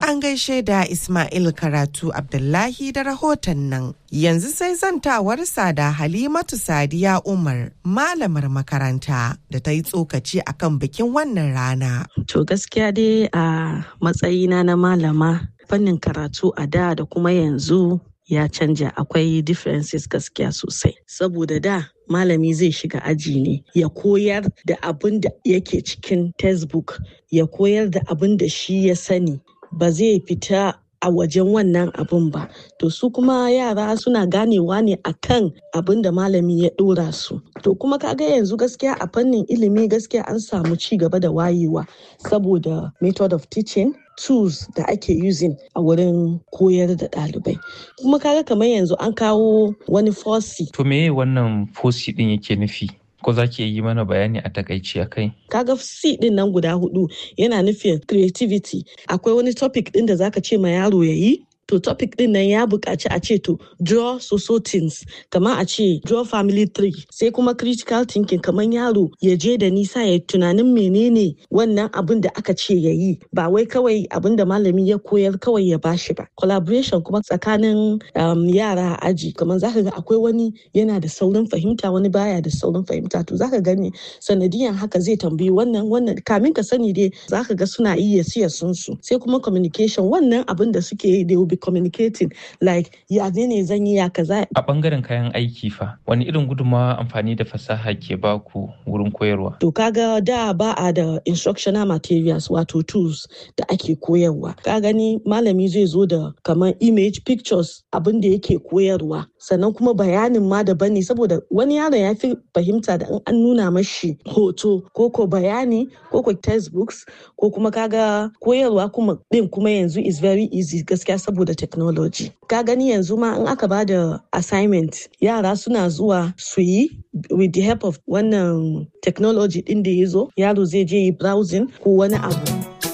An gaishe da Ismail Karatu Abdullahi da rahoton nan. Yanzu sai zantawarsa da Halimatu Sadiya Umar, malamar makaranta da ta yi tsokaci akan bikin wannan rana. To gaskiya dai a matsayina na malama fannin karatu a da da kuma yanzu ya canja akwai differences gaskiya sosai. Saboda da malami zai shiga aji ne ya koyar da abin da yake cikin textbook ya koyar da abin da shi ya sani ba zai fita a wajen wannan abin ba to su kuma yara suna ganewa ne akan abin da malami ya dora su to kuma kaga yanzu gaskiya a fannin ilimi gaskiya an samu ci gaba da wayewa saboda method of teaching tools da ake using a wurin koyar da ɗalibai kuma kaga kamar yanzu an kawo wani fosi To meye wannan fosi din yake nufi? Ko za ki yi mana bayani a takaici a kai? kaga C din nan guda hudu yana nufin creativity akwai wani topic din da zaka ce ma yaro ya yi to topic din nan ya buƙaci a ce to draw so things kamar a ce draw family tree sai kuma critical thinking kamar yaro ya je da nisa ya tunanin menene wannan abin da aka ce ya yi ba wai kawai abin da malami ya koyar kawai ya bashi ba collaboration kuma tsakanin um, yara a aji kamar zaka ga akwai wani yana da saurin fahimta wani baya da saurin fahimta to zaka gani sanadiyan haka zai tambayi wannan wannan kamin ka sani dai zaka ga suna iya siya sun su sai kuma communication wannan abin da suke yi they will be communicating like ya ne ne zan yi ya kaza A bangaren kayan aiki fa, wani irin gudunmawa amfani da fasaha ke baku wurin koyarwa? To kaga da ba a da instructional materials wato tools da ake koyarwa. Ka gani malami zai zo da kamar image pictures abin da yake koyarwa. Sannan kuma bayanin ma daban ne saboda wani yaron ya fi fahimta da in an nuna mashi hoto ko ko bayani ko ko textbooks ko kuma kaga koyarwa kuma din kuma yanzu is very easy gaskiya saboda technology. Ka gani yanzu ma in aka ba da assignment yara suna zuwa su yi with the help of wannan technology din da ya zo yaro zai je yi browsing ko wani abu.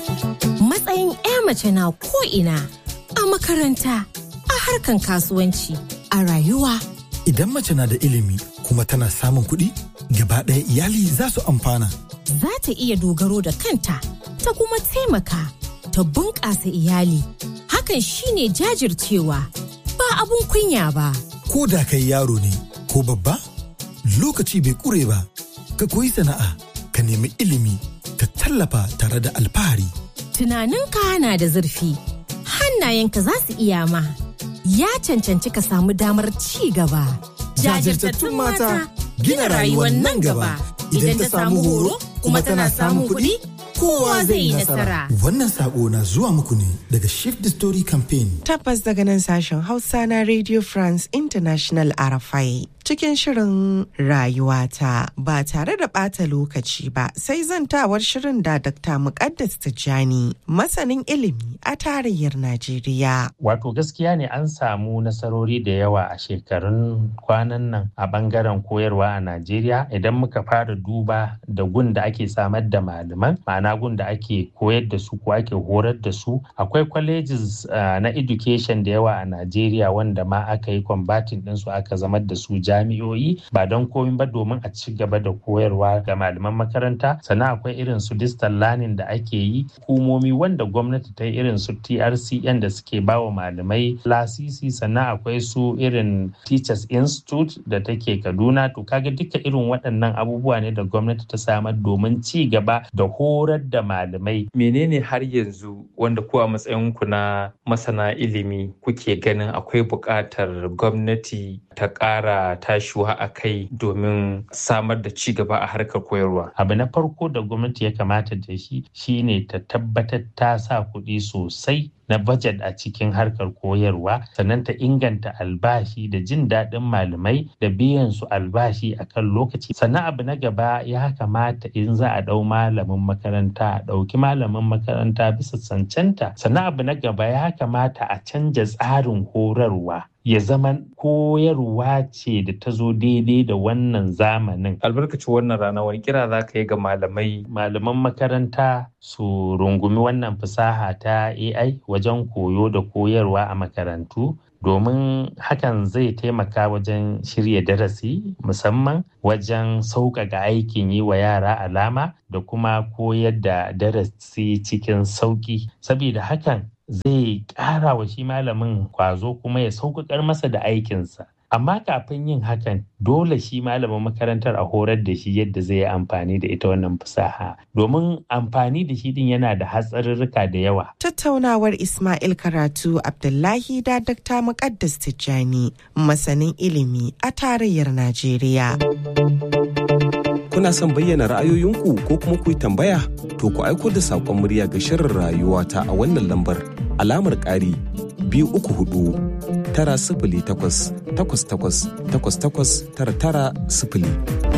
Matsayin 'ya mace na ko'ina a makaranta, a harkan kasuwanci, a rayuwa. Idan mace na da ilimi kuma tana samun kuɗi, gaba ɗaya iyali za su amfana. Za ta iya dogaro da kanta, ta kuma taimaka, ta bunƙasa iyali. Hakan shine jajircewa, ba abun kunya ba. Ko da kai yaro ne ko babba, lokaci bai ƙure ba. Ka koyi sana'a, ka nemi ilimi, ka tallafa tare da alfahari. Tunaninka na da zurfi, hannayenka za su iya ma. Ya cancanci ka samu damar ci gaba. Jajirtattun mata gina rayuwar nan gaba. Idan ta samu horo kuma tana samun kuɗi, kowa zai yi nasara. Wannan sako na zuwa muku ne daga Shift the Story Campaign. Tabbas daga nan sashen Hausa na Radio France International RFI. Cikin shirin rayuwata ba tare da ɓata lokaci ba sai zantawar shirin da Dr. Muqaddas Tijjani masanin ilimi a tarayyar Najeriya. Wato gaskiya ne an samu nasarori da yawa a shekarun kwanan nan a bangaren koyarwa a Najeriya idan muka fara duba da gun da ake samar da malaman ma'ana gun da ake koyar da su ko ake horar da su akwai colleges uh, na education da yawa a Najeriya wanda ma aka yi combating ɗinsu aka zamar da su jami'o'i ba don komi ba domin a ci gaba da koyarwa ga malaman makaranta sannan akwai irin su distant learning da ake yi hukumomi wanda gwamnati ta yi irin su TRCN da suke ba wa malamai lasisi sannan akwai su irin Teachers Institute da take Kaduna to kaga duka irin waɗannan abubuwa ne da gwamnati ta samar domin ci gaba da horar da malamai. Menene har yanzu wanda ku a matsayinku na masana ilimi kuke ganin akwai buƙatar gwamnati ta ƙara tashiwa a kai domin samar da ci gaba a harkar koyarwa? Abu na farko da gwamnati ya kamata da shi shine ta tabbatar ta sa kuɗi sosai na budget a cikin harkar koyarwa sannan ta inganta albashi da jin daɗin malamai da biyan su albashi a kan lokaci sannan abu na gaba ya kamata in za a ɗau malamin makaranta a ɗauki malamin makaranta bisa cancanta sannan abu na gaba ya kamata a canja tsarin horarwa ya zama koyarwa ce da ta zo daidai da wannan zamanin. Albarkacin wannan rana wani kira za ka yi ga malamai. Malaman makaranta su rungumi wannan fasaha ta AI wajen koyo da koyarwa a makarantu domin hakan zai taimaka wajen shirya darasi musamman wajen sauƙaƙa aikin yi wa yara alama da kuma koyar da darasi cikin sauƙi. Saboda hakan zai ƙara wa shi malamin kwazo kuma ya sauƙaƙar masa da aikinsa. Amma kafin yin hakan dole shi malamin makarantar a horar da shi yadda zai yi amfani da ita wannan fasaha domin amfani da shi din yana da hatsarurruka da yawa. Tattaunawar Ismail Karatu Abdullahi da Dr. Muqaddas Tijjani masanin ilimi a tarayyar Najeriya. Kuna son bayyana ra'ayoyinku ko kuma ku yi tambaya? To ku aiko da saƙon murya ga shirin rayuwa ta a wannan lambar alamar ƙari biyu uku hudu tara sifili takwas takwas takwas takwas takwas tara tara sifili.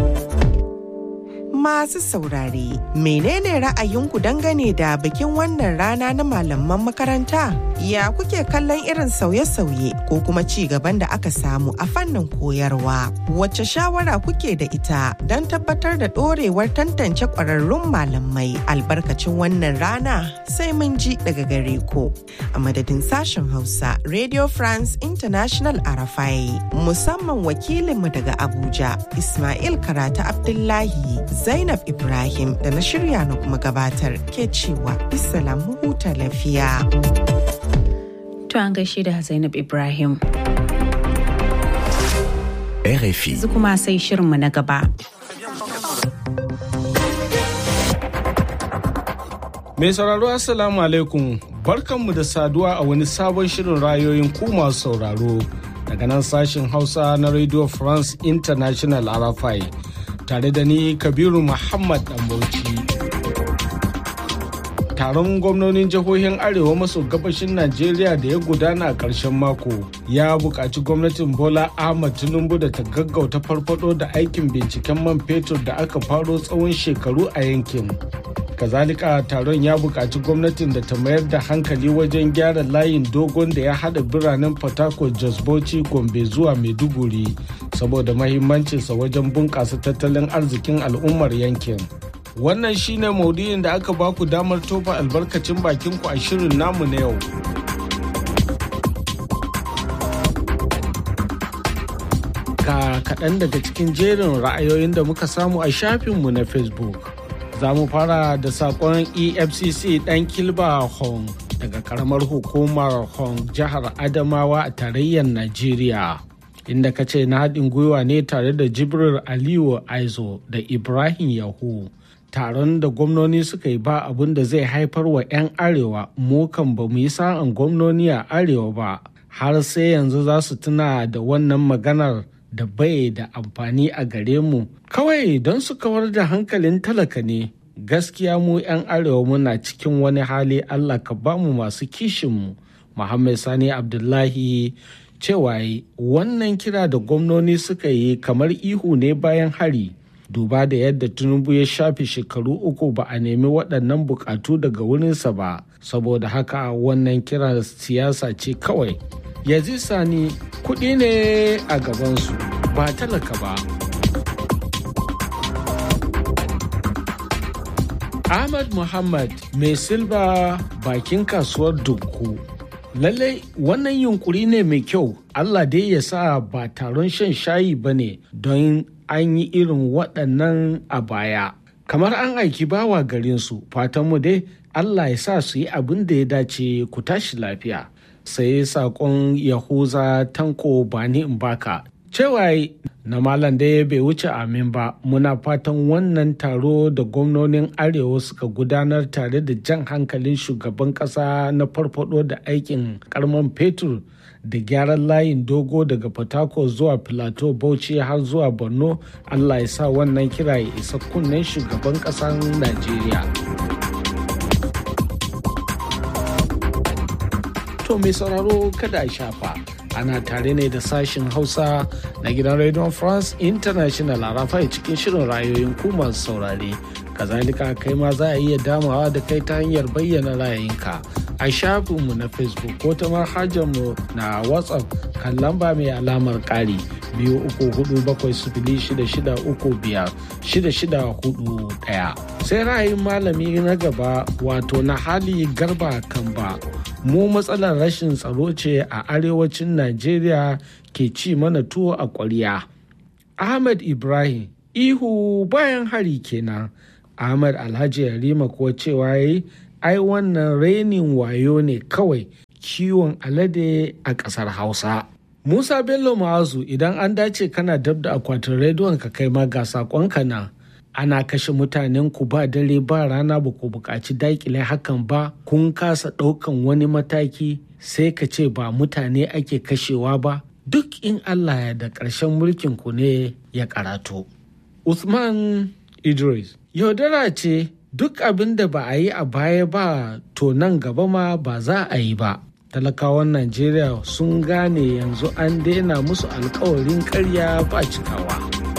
Masu saurare, menene ra'ayinku dangane da bikin wannan rana na malaman makaranta? Ya kuke kallon irin sauye-sauye ko kuma ci gaban da aka samu a fannin koyarwa? Wacce shawara kuke da ita don tabbatar da ɗorewar tantance ƙwararrun malamai albarkacin wannan rana sai mun ji daga gare ku. A madadin sashen Hausa, Radio France International Arafai, musamman wakilinmu daga Abuja, Ismail Karata Abdullahi. Zainab Ibrahim da na shirya na kuma gabatar ke cewa bisalam huta lafiya. To an gaishe da Zainab Ibrahim. RFI. Yanzu kuma sai shirinmu na gaba. Mai sauraro Assalamu alaikum barkanmu da saduwa a wani sabon shirin rayoyin ku masu sauraro daga nan sashen Hausa na Radio France International Arafai. tare da ni kabiru muhammad bauchi taron gwamnonin jihohin arewa maso gabashin najeriya da ya gudana a ƙarshen mako ya buƙaci gwamnatin bola ahmad tinubu da ta gaggauta farfado da aikin binciken man fetur da aka faro tsawon shekaru a yankin kazalika taron ya buƙaci gwamnatin da ta mayar da hankali wajen gyara layin dogon da ya haɗa biranen fatako jos bauchi gombe zuwa maiduguri saboda mahimmancinsa wajen bunƙasa tattalin arzikin al'ummar yankin wannan shine maudu'in da aka baku damar tofa albarkacin bakinku a shirin namu na yau ga kaɗan daga cikin jerin ra'ayoyin da muka samu a shafinmu na facebook za mu fara da sakon efcc dan kilba hong daga karamar hukumar hong jihar adamawa a tarayyar najeriya inda ka ce na haɗin gwiwa ne tare da jibril aliyu aizo da ibrahim yahu taron da gwamnoni suka yi ba abin da zai haifar wa 'yan arewa mu kan ba mu yi sa'an gwamnoni a arewa ba har sai yanzu za su tuna da wannan maganar da bai da amfani a gare mu kawai don su kawar da hankalin talaka ne gaskiya mu 'yan arewa muna cikin wani hali allah ka ba mu masu kishinmu muhammad sani abdullahi cewa wannan kira da gwamnoni suka yi kamar ihu ne bayan hari duba da yadda tinubu ya shafe shekaru uku ba a nemi waɗannan bukatu daga wurinsa ba saboda haka wannan kira siyasa ce kawai yazi sani kuɗi ne a gabansu ba talaka ba ahmad muhammad mai silba bakin kasuwar dukku lallai wannan yunkuri ne mai kyau allah dai ya sa ba taron shan shayi ba ne don an yi irin waɗannan a baya kamar an aiki bawa garinsu fatanmu dai allah ya sa su yi abin da ya dace ku tashi lafiya sai saƙon yahuza tanko bani in baka cewa na malam da bai wuce amin ba muna fatan wannan taro da gwamnonin arewa suka gudanar tare da jan hankalin shugaban kasa na farfado da aikin karman fetur da gyaran layin dogo daga fatako zuwa filato bauchi har zuwa borno allah ya sa wannan kira ya isa kunnen shugaban kasar najeriya to mai sauraro kada a shafa ana tare ne da sashin hausa na gidan radio france international a rafai cikin shirin rayoyin ku masu saurare kazalika kai ma za a iya damawa da kai ta hanyar bayyana ra'ayinka a shafinmu na facebook ko ta mu na whatsapp kan lamba mai alamar ƙari biyu uku hudu bakwai sifili shida shida uku biyar shida shida hudu ɗaya sai ra'ayin malami na gaba wato na hali garba kamba mu matsalar rashin tsaro ce a arewacin najeriya ke ci mana tuwo a ƙwarya ahmad ibrahim ihu bayan hari kenan ahmad alhaji yarima kuwa cewa yi ai wannan renin wayo ne kawai kiwon alade a ƙasar hausa musa bello ma'azu idan an dace kana dab da akwatin rediyon ka kai ma ga saƙonka na ana kashe mutanen ku ba dare ba rana ba ku buƙaci daƙile hakan ba kun kasa ɗaukan wani mataki sai ka ce ba mutane ake kashewa ba duk in allah ya da ƙarshen mulkin ku ne ya karatu usman idris yaudara ce duk abin da ba a yi a baya ba to nan gaba ma ba za a yi ba talakawan najeriya sun gane yanzu an daina musu alkawarin karya ba cikawa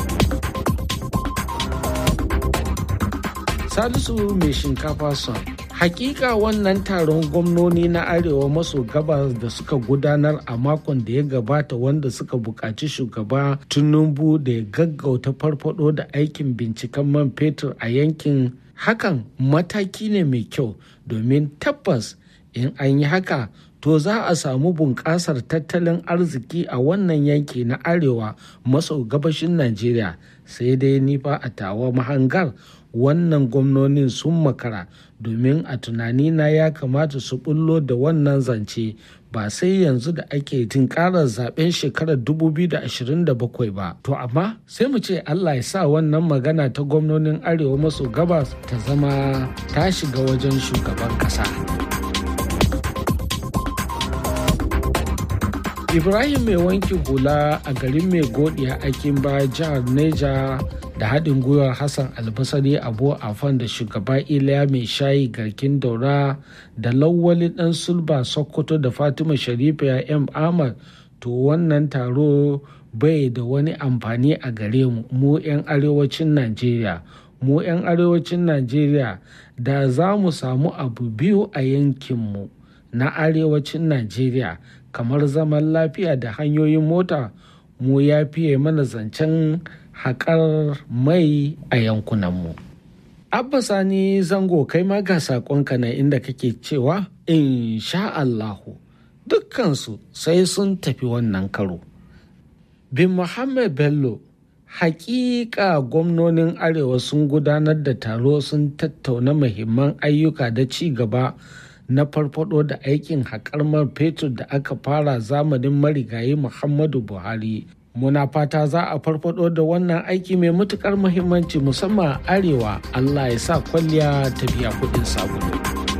salisu mai shinkafa son hakika wannan taron gwamnoni na arewa maso gabas da suka gudanar a makon da ya gabata wanda suka buƙaci shugaba tinubu da ya gaggauta farfado da aikin binciken man fetur a yankin hakan mataki ne mai kyau domin tabbas in an yi haka to za a samu bunƙasar tattalin arziki a wannan yanki na arewa maso gabashin najeriya sai dai nifa a tawa mahangar wannan gwamnonin sun makara domin a tunanina ya kamata su bullo da wannan zance ba sai yanzu da ake tinkarar zaben shekarar 2027 ba to amma sai mu ce allah ya sa wannan magana ta gwamnonin arewa maso gabas ta zama ta shiga wajen shugaban kasa ibrahim mai wanki hula a garin mai godiya akin ba jihar neja da haɗin gwiwar hassan albasari abu afan da shugaba iliya mai shayi garkin daura da lawali ɗan sulba sokoto da fatima sharifa ya m ahmad to wannan taro bai da wani amfani a gare mu mu 'yan arewacin najeriya mu 'yan arewacin najeriya da za mu samu abu biyu a yankinmu na arewacin najeriya kamar zaman lafiya da hanyoyin mota mu ya fiye mana zancen haƙar mai a yankunanmu. Abba Sani zango kai ma ga saƙonka na inda kake cewa in sha Allahu dukkansu sai sun tafi wannan karo. Bin Muhammad Bello hakika gwamnonin arewa sun gudanar da taro sun tattauna muhimman ayyuka da ci gaba na farfado da aikin haƙar man fetur da aka fara zamanin marigayi Muhammadu Buhari muna fata za a farfado da wannan aiki mai matukar muhimmanci musamman arewa allah ya sa kwalliya ta biya kudin sabulu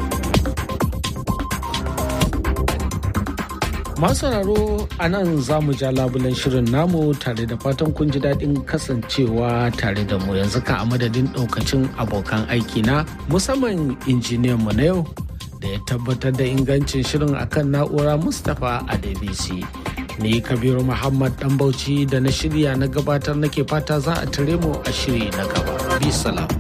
masu sauraro a nan za mu ja labulen shirin namu tare da fatan kun ji daɗin kasancewa tare da mu yanzu ka a madadin ɗaukacin abokan aiki na musamman injiniyan mu na yau da ya tabbatar da ingancin shirin akan na'ura mustapha a dbc ni kabiru muhammad dan bauchi da na shirya na gabatar nake fata za a tare mu a shiri na gaba bi salam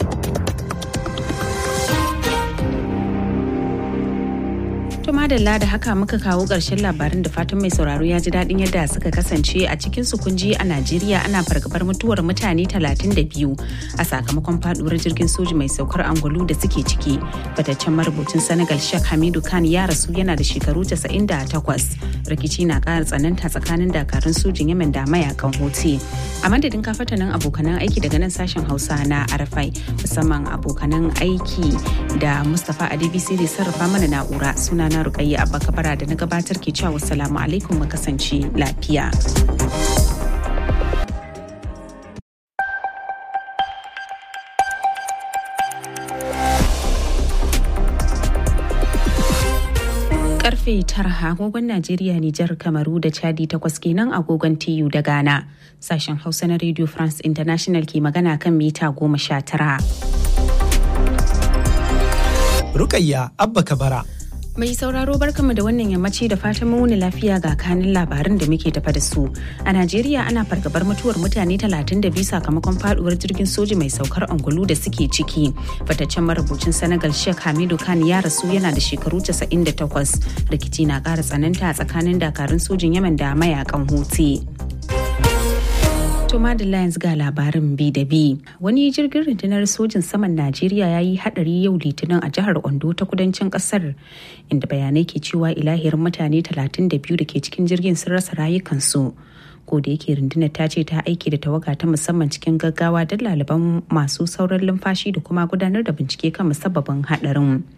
To madalla da haka muka kawo ƙarshen labarin da fatan mai sauraro ya ji daɗin yadda suka kasance a cikin su kunji a Najeriya ana fargabar mutuwar mutane 32 a sakamakon faduwar jirgin soji mai saukar angulu da suke ciki. Fataccen marubucin Senegal Sheikh Hamidu Khan ya rasu yana da shekaru 98. Rikici na ƙara tsananta tsakanin dakarun sojin Yemen da mayakan Houthi. A madadin kafatanin abokanan aiki daga nan sashen Hausa na Arafai musamman abokanan aiki da Mustapha Adebisi da sarrafa mana na'ura suna na rukayya abba kabara da na gabatar ke cewa salamu alaikum mu kasance lafiya. karfe tara agogon Najeriya Nijar Kamaru da Chadi takwas kenan agogon TU da Ghana. Sashen Hausa na Radio France International ke magana kan mita goma sha tara. Rukayya Abba Kabara. Mai sauraro barkamu da wannan yammaci da fatan muni lafiya ga kanin labarin da muke tafa da su. A Najeriya ana fargabar mutuwar mutane 32 sakamakon faduwar jirgin soji mai saukar angulu da suke ciki. Fataccen marubucin Senegal Sheikh Hamidu Khan ya rasu yana da shekaru 98. Rikici na ƙara tsananta a tsakanin dakarun sojin Yemen da mayakan Houthi. To Madalla yanzu ga labarin bi da bi. Wani jirgin rundunar sojin saman Najeriya ya yi hadari yau litinin a jihar Ondo ta kudancin kasar inda bayanai ke cewa ilahirin mutane 32 da ke cikin jirgin sun rasa rayukansu. Ko da yake rundunar ta ce ta aiki da tawaga ta musamman cikin gaggawa don laliban masu sauran lumfashi da kuma gudanar da bincike kan musabbabin hadarin.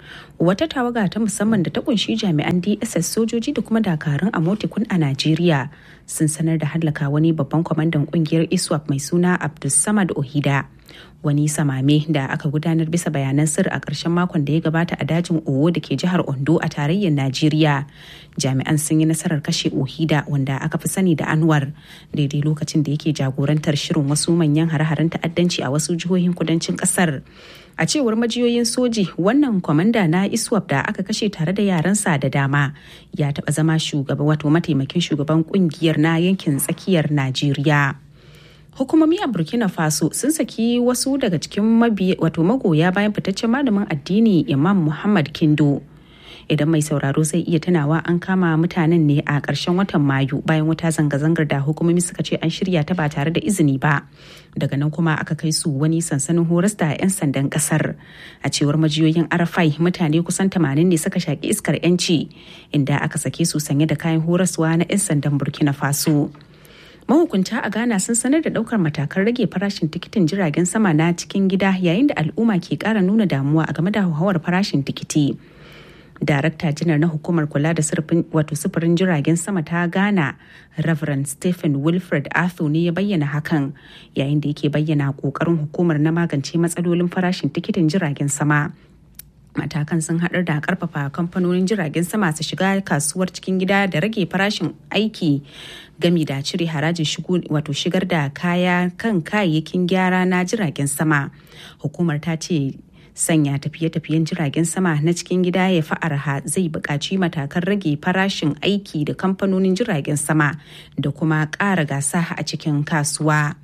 wata tawaga ta musamman da ta kunshi jami'an dss sojoji da kuma dakarun amotikun a najeriya sun sanar da hallaka wani babban kwamandan kungiyar iswap mai suna abdulsamad ohida wani samame da aka gudanar bisa bayanan sirri a ƙarshen makon da ya gabata a dajin owo da ke jihar ondo a tarayyar najeriya jami'an sun yi nasarar kashe ohida wanda aka fi sani da anwar daidai lokacin da yake jagorantar shirin wasu manyan hare-haren ta'addanci a wasu jihohin kudancin ƙasar a cewar majiyoyin soji wannan kwamanda na iswap da aka kashe tare da yaransa da dama ya taɓa zama shugaba wato mataimakin shugaban kungiyar na yankin tsakiyar najeriya hukumomi a burkina faso sun saki wasu daga cikin wato magoya bayan fitaccen malamin addini imam muhammad kindo idan mai sauraro zai iya tunawa an kama mutanen ne a ƙarshen watan mayu bayan wata zanga-zangar da hukumomi suka ce an shirya ta ba tare da izini ba daga nan kuma aka kai su wani sansanin horas da 'yan sandan kasar a cewar majiyoyin arafai mutane kusan 80 ne suka shaƙi iskar 'yanci inda aka sake su sanye da kayan horaswa na 'yan sandan burkina faso mahukunta a ghana sun sanar da daukar matakan rage farashin tikitin jiragen sama na cikin gida yayin da al'umma ke kara nuna damuwa a game da hauhawar farashin tikiti darakta janar na hukumar kula da wato sufurin jiragen sama ta ghana reverend stephen wilfred arthur ne ya bayyana hakan yayin da yake bayyana kokarin hukumar na magance matsalolin farashin tikitin jiragen sama matakan sun haɗar da karfafa kamfanonin jiragen sama su shiga kasuwar cikin gida da rage farashin aiki gami da cire harajin shigo wato shigar da kaya kan kayayyakin gyara na jiragen sama hukumar ta ce sanya tafiye-tafiyen jiragen sama na cikin gida ya fi arha zai buƙaci matakan rage farashin aiki da kamfanonin jiragen sama da kuma ƙara gasa a cikin kasuwa.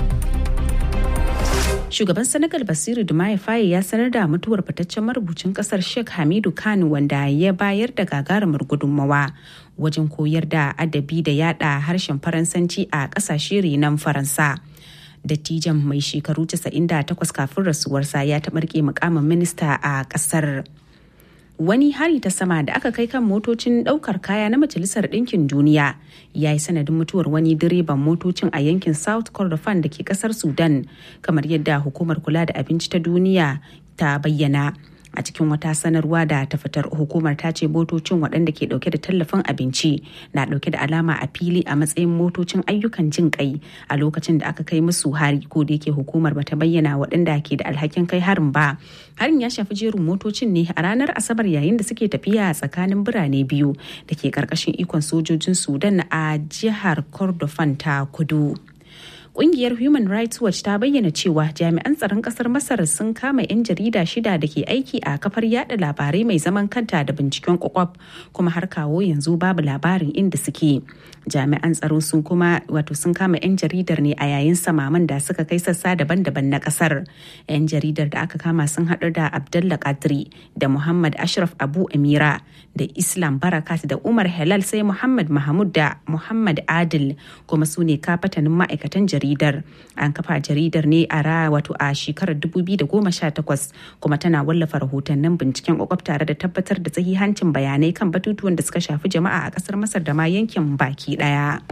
shugaban senegal basiru dumaye faye ya sanar da mutuwar fitaccen marubucin kasar sheikh hamidu kanu wanda ya bayar da gagarumar gudunmawa wajen koyar da adabi da yada harshen faransanci a kasashe renon faransa dattijan mai shekaru 98 kafin rasuwarsa ya taɓarke mukamin minista a ƙasar. wani hari ta sama da aka kai kan motocin daukar kaya na majalisar ɗinkin duniya ya yi sanadin mutuwar wani direban motocin a yankin south kordofan da ke kasar sudan kamar yadda hukumar kula da abinci ta duniya ta bayyana a cikin wata sanarwa da ta fitar hukumar ta ce motocin waɗanda ke ɗauke da tallafin abinci na ɗauke da alama a fili a matsayin motocin ayyukan jin kai a lokacin da aka kai musu hari ko da yake hukumar bata bayyana waɗanda ke da alhakin kai harin ba harin ya shafi jerin motocin ne a ranar asabar yayin da suke tafiya tsakanin birane biyu da ke karkashin ikon sojojin sudan a jihar kordofan ta kudu Ƙungiyar Human Rights Watch ta bayyana cewa jami'an tsaron ƙasar Masar sun kama 'yan jarida shida da ke aiki a kafar yada labarai mai zaman kanta da binciken kwakwaf kuma har kawo yanzu babu labarin inda suke. Jami'an tsaro sun kuma wato sun kama 'yan jaridar ne a yayin samaman da suka kai sassa daban-daban na ƙasar. 'Yan jaridar da aka kama sun haɗu da Abdullah Kadri da Muhammad Ashraf Abu Amira da Islam Barakat da Umar Helal sai Muhammad Mahmud da Muhammad Adil kuma su ne kafatanin ma'aikatan jaridar. jaridar an kafa jaridar ne a ra wato a shekarar 2018 kuma tana wallafa rahotannin binciken kwakwaf tare da tabbatar da sahihancin bayanai kan batutuwan da suka shafi jama'a a kasar masar da ma yankin baki daya.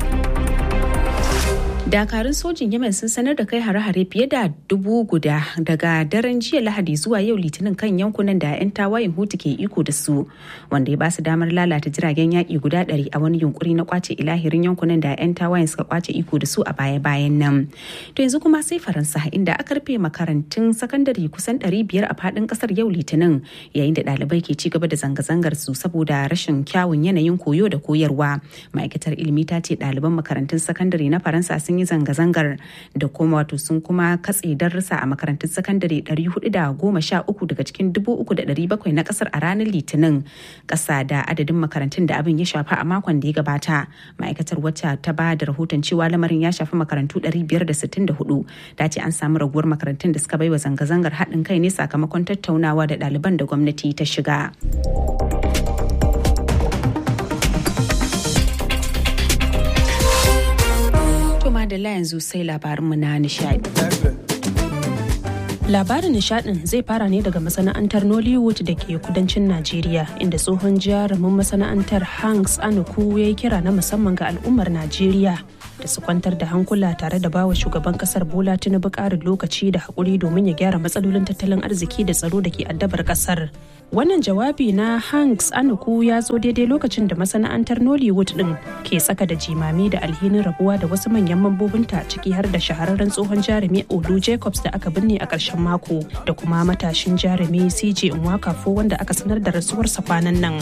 dakarun sojin yemen sun sanar da kai hare-hare fiye da dubu guda daga daren jiya lahadi zuwa yau litinin kan yankunan da 'yan tawayen hutu ke iko da su wanda ya ba su damar lalata jiragen yaƙi guda ɗari a wani yunkuri na kwace ilahirin yankunan da 'yan tawayen suka kwace iko da su a baya-bayan nan to yanzu kuma sai faransa inda aka rufe makarantun sakandare kusan ɗari biyar a faɗin ƙasar yau litinin yayin da ɗalibai ke ci gaba da zanga-zangar su saboda rashin kyawun yanayin koyo da koyarwa ma'aikatar ilimi ta ce ɗaliban makarantun sakandare na faransa sun yi zanga-zangar da kuma wato sun kuma katse darussa a makarantun sakandare 413 daga cikin 3,700 na kasar a ranar litinin kasa da adadin makarantun da abin ya shafa a makon da ya gabata ma'aikatar wacce ta ba da rahoton cewa lamarin ya shafi makarantu 564 ta ce an samu raguwar makarantun da suka baiwa zanga-zangar haɗin kai ne sakamakon tattaunawa da ɗaliban da gwamnati ta shiga. Madalla yanzu sai labarinmu na nishadi. Labarin nishadin zai fara ne daga masana'antar Nollywood da ke kudancin Najeriya inda tsohon jarumin masana'antar Hanks Anuku ya yi kira na musamman ga al'ummar Najeriya da su kwantar da hankula tare da bawa shugaban kasar Bola Tinubu ƙarin lokaci da haƙuri domin ya gyara matsalolin tattalin arziki da tsaro da ke addabar kasar. Wannan jawabi na Hanks Anuku ya zo daidai lokacin da masana'antar Nollywood din ke tsaka da jimami da alhinin rabuwa da wasu manyan mambobinta ciki har da shahararren tsohon jarumi Olu Jacobs da aka binne a ƙarshen mako da kuma matashin jarumi CJ Nwakafo wanda aka sanar da rasuwarsa kwanan nan.